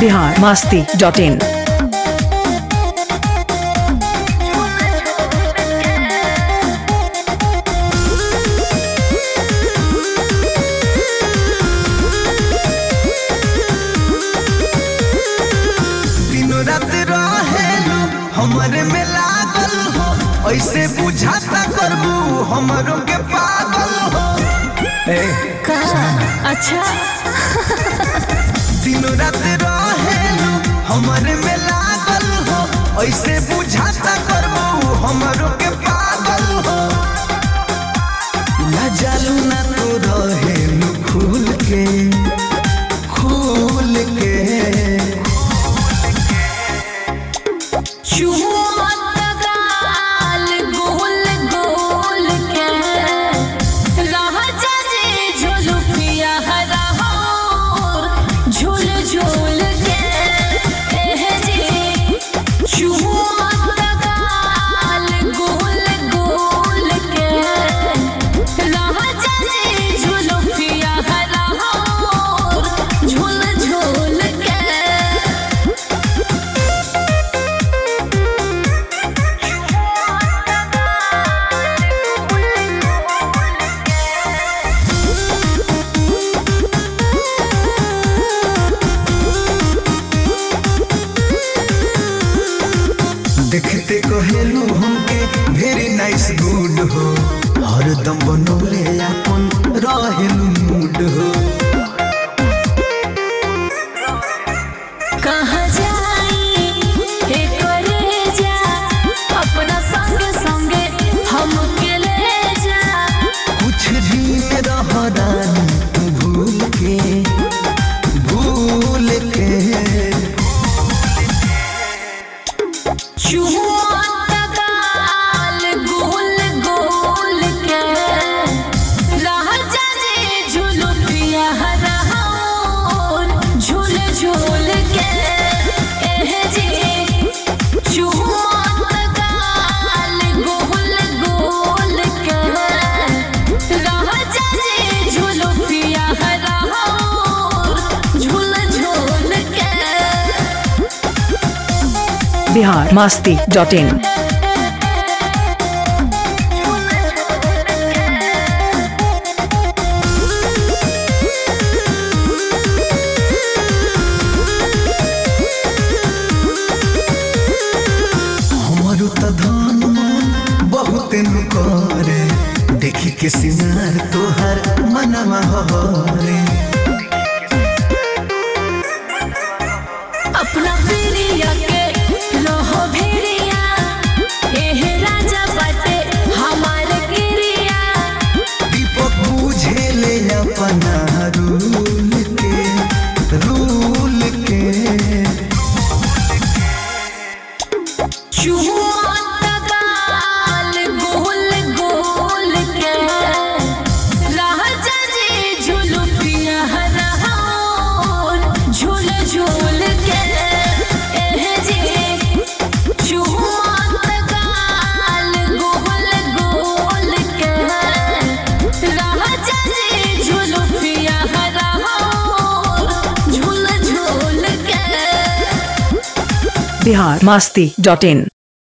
Bihar Masti dot in दिनों रात रहेलू हमरे में लागल हो ऐसे बुझाता करबू हमरों के पागल हो ए, अच्छा दिनों रात रहेलू हमरे में लागल हो ऐसे बुझाता करबू हमरों के पागल हो ना जालू ना तो रहेलू खुल के खुल के चुमत गाल गोल गोल के राजा जी झुलुफिया हरा होर झुल झुल के एह जी चुमत गाल गोल गोल के राजा जी झुलुफिया हरा होर झुल झुल के देखते कहेलू हमके वेरी नाइस गुड हो हरदम बनौले अपन रहेलू मूड हो कहाँ जाई हे करे जा अपना संग संगे हमके ले जा कुछ दिन रह रानी तू भूल के भूल के चुमत गाल गोल गोल के राजा जी झुलुपिया हरा होर झूल झूल के एह जी चुमत गाल गोल गोल के राजा जी झुलुपिया हरा होर झूल झूल के बिहार मास्ती डॉट इन हमारो त धन मन बहुत नु करे देखी के सिंगार तोहर मनवा हरे अपना प्रिया के रहो भिरिया एह राजा बाटे हमार गिरिया दीपक बुझे ले अपना रूल के रूल के चुमत गाल गोल गोल के राजा जी झुलुपिया हरा होर झूल झूल के एह जी चुमत गाल गोल गोल के राजा जी झुलुपिया हरा होर झूल झूल के बिहार मास्ती डॉट इन